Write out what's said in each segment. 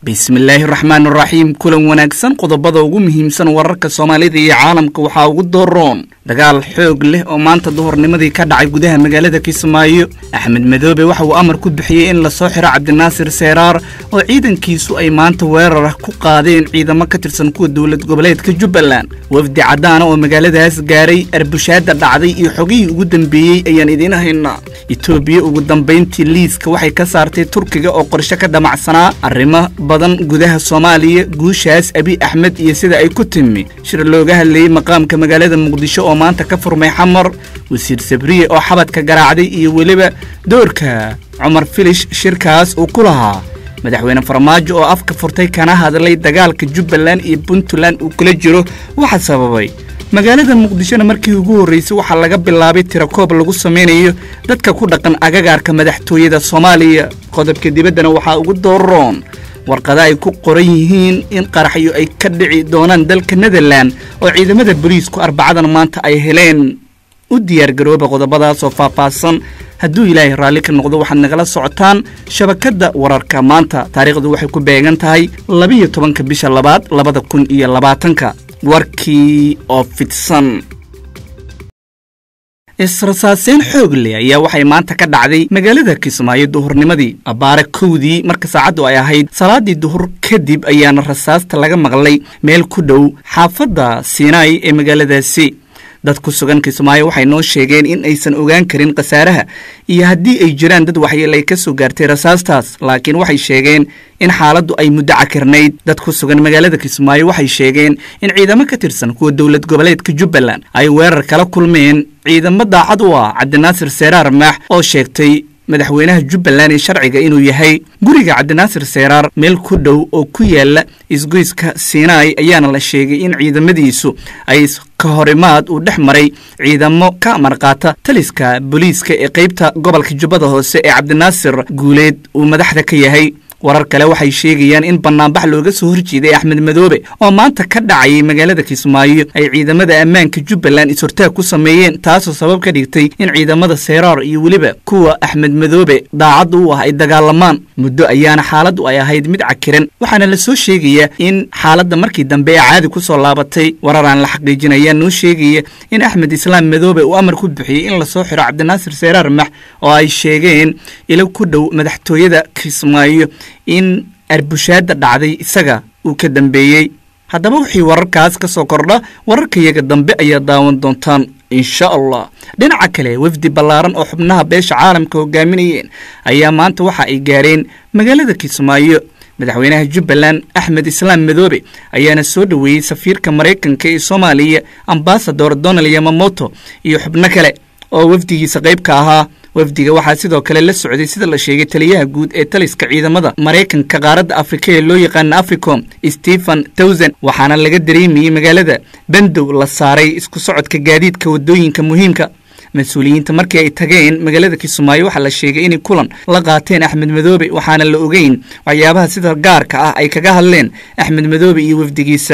bismillaahi raxmaan raxiim kulan wanaagsan qodobada ugu muhiimsan wararka soomaalida iyo caalamka waxaa ugu dooroon dagaal xoog leh oo maanta duhurnimadii ka dhacay gudaha magaalada kismaayo axmed madoobe waxa uu amar ku bixiyey in lasoo xiro cabdinaasir seeraar oo ciidankiisu ay maanta weerar ah ku qaadeen ciidamo ka tirsan kuwa dowlad goboleedka jubbaland wafdi caddaana oo magaaladaas gaaray arbushaada dhacday iyo xogihii ugu dambeeyey ayaan idiin haynaa etoobiya ugu dambayntii liiska waxay ka saartay turkiga oo qorshe ka damacsanaa arrimo badan gudaha soomaaliya guushaas abi axmed iyo sida ay ku timi shir looga hadlayey maqaamka magaalada muqdisho oo maanta ka furmay xamar wasiir sabriye oo xabadka garaacday iyo weliba doorka cumar filish shirkaas uu ku lahaa madaxweyne farmaajo oo afka furtay kana hadlay dagaalka jubbaland iyo puntland uu kula jiro waxa sababay magaalada muqdishona markii ugu horraysay waxaa laga bilaabay tirakoob lagu samaynayo dadka ku dhaqan agagaarka madaxtooyada soomaaliya qodobka dibaddana waxaa ugu dooroon warqada ay ku qoran yihiin in qaraxyo ay ka dhici doonaan dalka netherland oo ciidamada booliisku arbacadan maanta ay heleen u diyaargarooba qodobadaasoo faahfaahsan hadduu ilaahay raalli ka noqdo waxaad nagala socotaan shabakadda wararka maanta taariikhdu waxay ku beegan tahay labiyo tobanka bisha labaad labada kun iyo labaatanka warkii oo fidsan israsaaseyn xoog leh ayaa waxay maanta ka dhacday magaalada kismaayo duhurnimadii abbaare kowdii marka saacaddu ay ahayd salaadii duhur kadib ayaana rasaasta laga maqlay meel ku dhow xaafadda siinaai ee magaaladaasi dad ku sugan kismaayo waxay noo sheegeen in aysan ogaan karin khasaaraha iyo haddii ay jiraan dad waxyeelay ka soo gaartay rasaastaas laakiin waxay sheegeen in xaaladdu ay muddo cakirnayd dad ku sugan magaalada kismaayo waxay sheegeen in ciidamo ka tirsan kuwa dowlad goboleedka jubbaland ay weerar kala kulmeen ciidamo daacad u ah cabdinaasir seeraar maax oo sheegtay madaxweynaha jubbaland ee sharciga inuu yahay guriga cabdinaasir seeraar meel ku dhow oo ku yaala isgoyska siinaai ayaana la sheegay in ciidamadiisu ay ka horimaad uu dhex maray ciidamo ka amarqaata taliska booliiska ee qaybta gobolka jubbada hoose ee cabdinaasir guuleed uu madaxda ka yahay warar kale waxay sheegayaan in bannaanbax looga soo horjeeday axmed madoobe oo maanta ka dhacayay magaalada kismaayo ay ciidamada ammaanka jubbaland is-hortaag ku sameeyeen taasoo sabab ka dhigtay in ciidamada seeraar iyo weliba kuwa axmed madoobe daacadda u ah ay dagaalamaan muddo ayaana xaaladdu ay ahayd mid cakiran waxaana la soo sheegayaa in xaaladda markii dambe ee caadi ku soo laabatay warar aan la xaqiijin ayaa noo sheegaya in axmed islaam madoobe uu amar ku bixiyey in lasoo xiro cabdinaasir seeraar max oo ay sheegeen ilo ku dhow madaxtooyada kismaayo in arbushaadda dhacday isaga uu ka dambeeyey haddaba wixii wararkaas ka soo kordha wararkayaga dambe ayaa daawan doontaan insha allah dhinaca kale wafdi ballaaran oo xubnaha beesha caalamka hogaaminayeen ayaa maanta waxa ay gaareen magaalada kismaayo madaxweynaha jubbaland axmed islaam madoobe ayaana soo dhoweeyey safiirka maraykanka ee soomaaliya ambasador donald yamamoto iyo xubno kale oo wafdigiisa qayb ka ahaa wafdiga waxaa sidoo kale la socday sida la sheegay taliyaha guud ee taliska ciidamada maraykanka qaaradda afrika ee loo yaqaana africom stephen towson waxaana laga dareemayey magaalada bandow la saaray isku socodka gaadiidka waddooyinka muhiimka mas-uuliyiinta markii ay tageen magaalada kismaayo waxaa la sheegay inay kulan la qaateen axmed madoobe waxaana la ogeyn waxyaabaha sida gaarka ah ay kaga hadleen axmed madoobe iyo wafdigiisa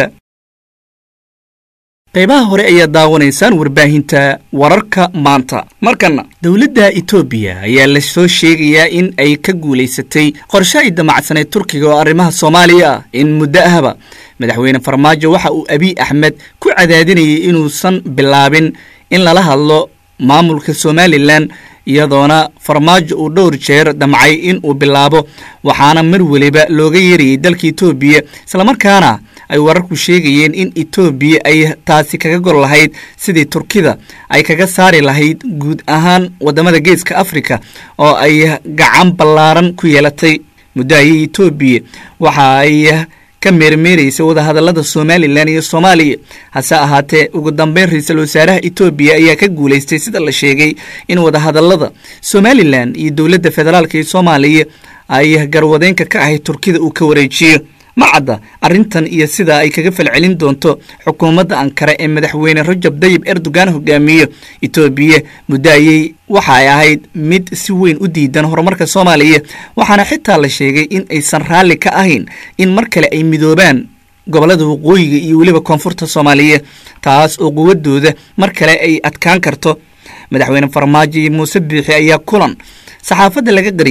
qaybaha hore ayaa daawanaysaan warbaahinta wararka maanta markana dowladda etoobiya ayaa la soo sheegayaa in ay ka guulaysatay qorshe ay damacsaneyd turkiga oo arrimaha soomaaliya ah in muddo ahba madaxweyne farmaajo waxa uu abiy axmed ku cadaadinayay inuusan bilaabin in lala hadlo maamulka somalilan iyadoona farmaajo uu dhowr jeer damcay in uu bilaabo waxaana mar weliba looga yeerayay dalka etoobiya islamarkaana ay wararku sheegayeen in etoobiya ay taasi kaga gol lahayd sidii turkida ay kaga saari lahayd guud ahaan waddamada geeska afrika oo ay gacan ballaaran ku yeelatay muddo ayay etoobiya waxa ay ka meermeeraysay wadahadallada somalilan iyo soomaaliya hase ahaatee ugu dambeyn ra-iisul wasaaraha etoobiya ayaa ka guulaystay sida la sheegay in wadahadallada somalilan iyo dowladda federaalk ee soomaaliya ay garwadeenka ka ahayd turkida uu ka wareejiyo ma cadda arrintan iyo sida ay kaga falcelin doonto xukuumadda ankara ee madaxweyne rajab dayib erdogan hogaamiyo etoobiya muddo ayay waxa ay ahayd mid si weyn u diidan horumarka soomaaliya waxaana xitaa la sheegay in aysan raalli ka ahayn in mar kale ay midoobaan gobollada waqooyiga iyo weliba koonfurta soomaaliya taas oo quwaddooda mar kale ay adkaan karto madaxweyne farmaajo iyo muuse biixi ayaa kulan saxaafadda laga qariyey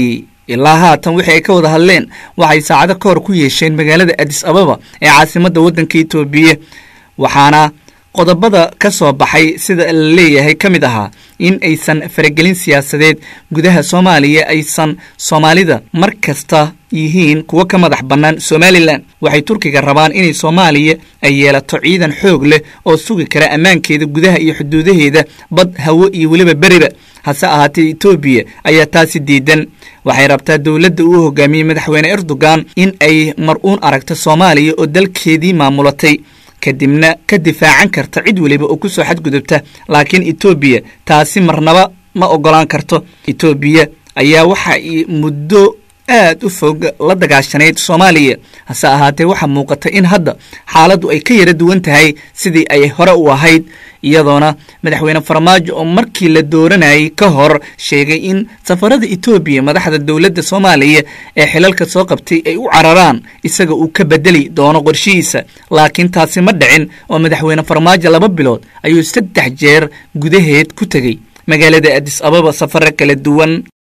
ilaa haatan wixii ay ka wada hadleen waxay saacado ka hor ku yeesheen magaalada adis ababa ee caasimadda waddanka etoobiya waxaana qodobada ka soo baxay sida la leeyahay ka mid ahaa in aysan faragelin siyaasadeed gudaha soomaaliya aysan soomaalida mar kasta yihiin kuwo ka madax bannaan somalilan waxay turkiga rabaan inay soomaaliya ay yeelato ciidan xoog leh oo sugi kara ammaankeeda gudaha iyo xuduudaheeda bad hawo iyo weliba beriba hase ahaatee etoobiya ayaa taasi diidan waxay rabtaa dowladda uu hogaamiyey madaxweyne erdogan in ay mar uun aragto soomaaliya oo dalkeedii maamulatay kadibna ka difaacan karta cid weliba oo ku soo xadgudubta laakiin etoobiya taasi marnaba ma oggolaan karto etoobiya ayaa waxa ay muddo aad u fog la dagaashanayd soomaaliya hase ahaatee waxaa muuqata in hadda xaaladdu ay ka yara duwan tahay sidii ay hore u ahayd iyadoona madaxweyne farmaajo oo markii la dooranayay ka hor sheegay in safarada etoobiya madaxda dowladda soomaaliya ee xilalka soo qabtay ay u cararaan isaga uu ka bedeli doono qorshihiisa laakiin taasi ma dhicin oo madaxweyne farmaajo laba bilood ayuu saddex jeer gudaheed ku tegey magaalada adis ababa safaro kala duwan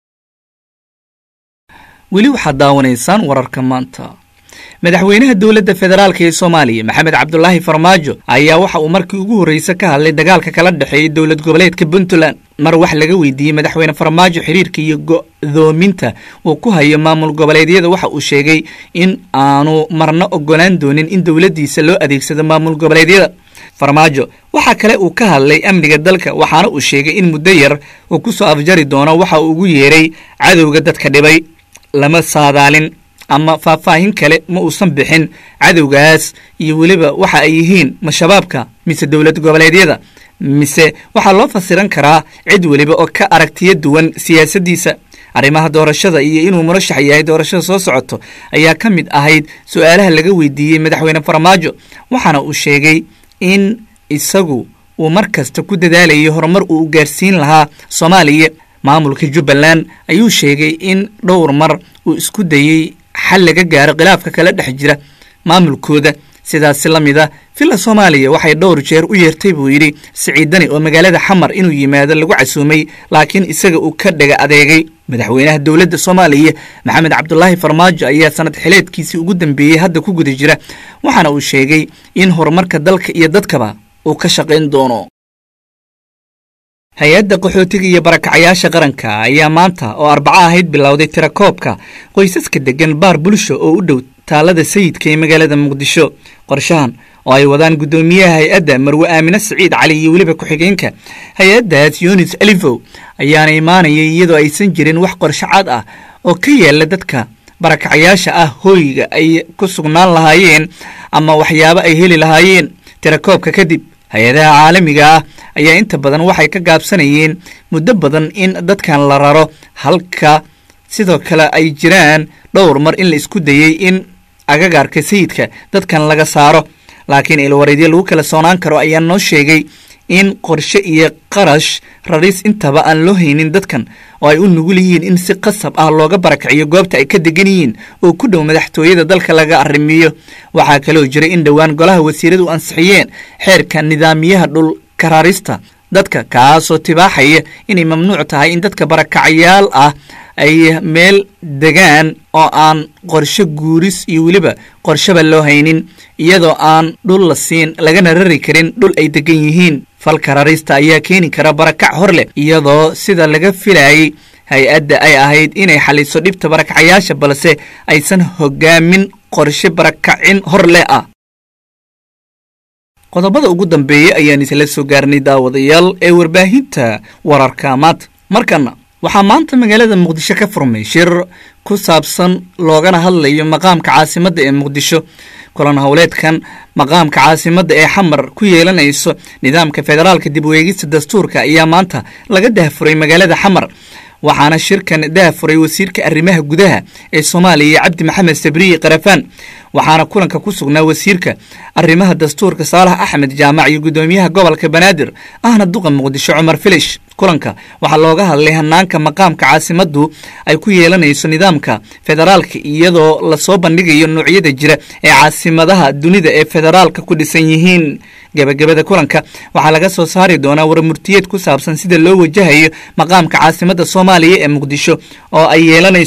weli waxaad daawanaysaan wararka maanta madaxweynaha dowladda federaalk ee soomaaliya maxamed cabdulaahi farmaajo ayaa waxa uu markii ugu horreysa ka hadlay dagaalka kala dhexeeyay dowlad goboleedka puntland mar wax laga weydiiyey madaxweyne farmaajo xiriirka iyo go'doominta uu ku hayo maamul goboleedyada waxa uu sheegay in aanu marna ogolaan doonin in dowladdiisa loo adeegsado maamul goboleedyada farmaajo waxaa kale uu ka hadlay amniga dalka waxaana uu sheegay in muddo yar uu ku soo afjari doono waxa uu ugu yeeray cadowga dadka dhibay lama saadaalin ama faahfaahin kale ma uusan bixin cadowgaas iyo weliba waxa ay yihiin ma shabaabka mise dowlad goboleedyada mise waxaa loo fasiran karaa cid weliba oo ka aragtiyo duwan siyaasaddiisa arrimaha doorashada iyo inuu murashax yahay doorashada soo socoto ayaa ka mid ahayd su-aalaha laga weydiiyey madaxweyne farmaajo waxaana uu sheegay in isagu uu mar kasta ku dadaalayo horumar uu gaarsiin lahaa soomaaliya maamulka jubbaland ayuu sheegay in dhowr mar uu isku dayey xal laga gaaro khilaafka kala dhex jira maamulkooda sidaasi la mid a villa soomaaliya waxay dhowr jeer u yeertay buu yidhi siciidani oo magaalada xamar inuu yimaado lagu casuumay laakiin isaga uu ka dhaga adeegay madaxweynaha dowladda soomaaliya maxamed cabdulaahi farmaajo ayaa sanad xileedkiisii ugu dambeeyey hadda ku guda jira waxaana uu sheegay in horumarka dalka iyo dadkaba uu ka shaqayn doono hay-adda qaxootiga iyo barakacayaasha qaranka ayaa maanta oo arbaco ahayd bilowday tirakoobka qoysaska deggan baar bulsho oo u dhow taalada sayidka ee magaalada muqdisho qorshahan oo ay wadaan guddoomiyaha hay-adda marwe aamine siciid cali iyo weliba ku-xigeenka hay-addaas yunis alifow ayaana imaanayay iyadoo aysan jirin wax qorsho cad ah oo ka yaala dadka barakacayaasha ah hooyga ay ku sugnaan lahaayeen ama waxyaabo ay heli lahaayeen tirakoobka kadib hay-adaha caalamiga ah ayaa inta badan waxay ka gaabsanayeen muddo badan in dadkan la raro halka sidoo kale ay jiraan dhowr mar in la isku dayey in agagaarka sayidka dadkan laga saaro laakiin ilwareedyo lagu kala soonaan karo ayaa noo sheegay in qorshe iyo qarash raris intaba aan loo haynin dadkan oo ay u nugul yihiin in si qasab ah looga barakiciyo goobta ay ka degan yihiin oo ku dhow madaxtooyada dalka laga arrimiyo waxaa kaloo jiray in dhowaan golaha wasiiradu ansixiyeen xeerka nidaamiyaha dhul karaarista dadka kaasoo tibaaxaya inay mamnuuc tahay in dadka barakacayaal ah ay meel degaan oo aan qorshe guuris iyo weliba qorsheba loo haynin iyadoo aan dhul la siin lagana rari karin dhul ay degan yihiin falka rarista ayaa keeni kara barakac hor leh iyadoo sida laga filayay hay-adda ay ahayd inay xaliso dhibta barakacayaasha balse aysan hogaamin qorshe barakacin hor leh ah qodobada ugu dambeeya ayaan isla soo gaarnay daawadayaal ee warbaahinta wararka maanta markana waxaa maanta magaalada muqdisho ka furmay shir ku saabsan loogana hadlayo maqaamka caasimadda ee muqdisho kulan howleedkan maqaamka caasimadda ee xamar ku yeelanayso nidaamka federaalka dib weegista dastuurka ayaa maanta laga dahfuray magaalada xamar waxaana shirkan dahfuray wasiirka arrimaha gudaha ee soomaaliya cabdi maxamed sabriyi karafaan waxaana kulanka ku sugnaa wasiirka arrimaha dastuurka saalax axmed jaamac iyo guddoomiyaha gobolka banaadir ahna duqa muqdisho cumar filish kulanka waxaa looga hadlay hanaanka maqaamka caasimaddu ay ku yeelanayso nidaamka federaalka iyadoo lasoo bandhigayo noocyada jira ee caasimadaha dunida ee federaalka ku dhisan yihiin gebagabada kulanka waxaa laga soo saari doonaa warmurtiyeed ku saabsan sida loo wajahayo maqaamka caasimadda soomaaliya ee muqdisho oo ay yeelanayso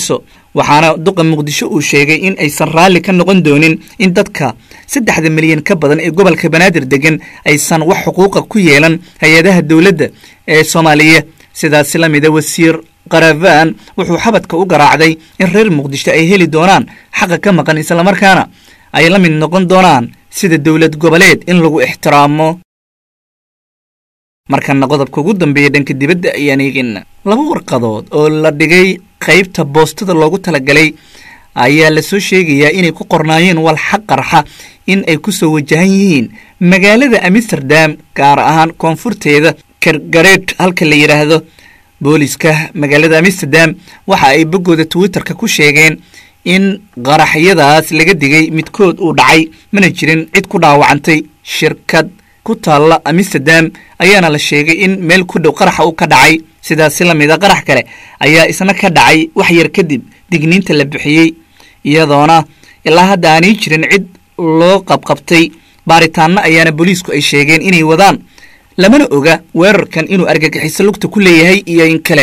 waxaana duqa muqdisho uu sheegay in aysan raalli ka noqon doonin in dadka saddexda milyan ka badan ee gobolka banaadir degan aysan wax xuquuqa ku yeelan hay-adaha dowladda ee soomaaliya sidaasi la mida wasiir karavaan wuxuu xabadka u garaacday in reer muqdisho ay heli doonaan xaqa ka maqan islamarkaana ay la mid noqon doonaan sida dowlad goboleed in lagu ixtiraamo markana qodobka ugu dambeeya dhanka dibadda ayaan eegina laba warqadood oo la dhigay qaybta boostada loogu talagalay ayaa lasoo sheegayaa inay ku qornaayeen walxa qarxa in ay ku soo wajahan yihiin magaalada amsterdam gaar ahaan koonfurteeda kargareed halka la yidhaahdo booliska magaalada amsterdam waxa ay boggooda twitterka ku sheegeen in qaraxyadaas laga digay midkood uu dhacay mana jirin cid ku dhaawacantay shirkad ku taalla amsterdam ayaana la sheegay in meel ku dhow qaraxa uu ka dhacay sidaasi la mida qarax kale ayaa isna ka dhacay wax yar kadib digniinta la bixiyey iyadoona ilaa hadda aanay jirin cid loo qabqabtay baaritaanno ayaana booliisku ay sheegeen inay wadaan lamana oga weerarkan inuu argagixiso lugta ku leeyahay iyo in kale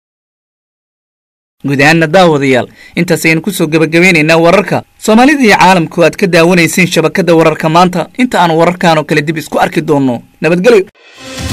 guud ahaanna daawadayaal intaas ayaynu kusoo gebagabeynaynaa wararka soomaalida iyo caalamku aad ka daawanayseen shabakadda wararka maanta inta aan wararkan oo kale dib isku arki doonno nabadgelyo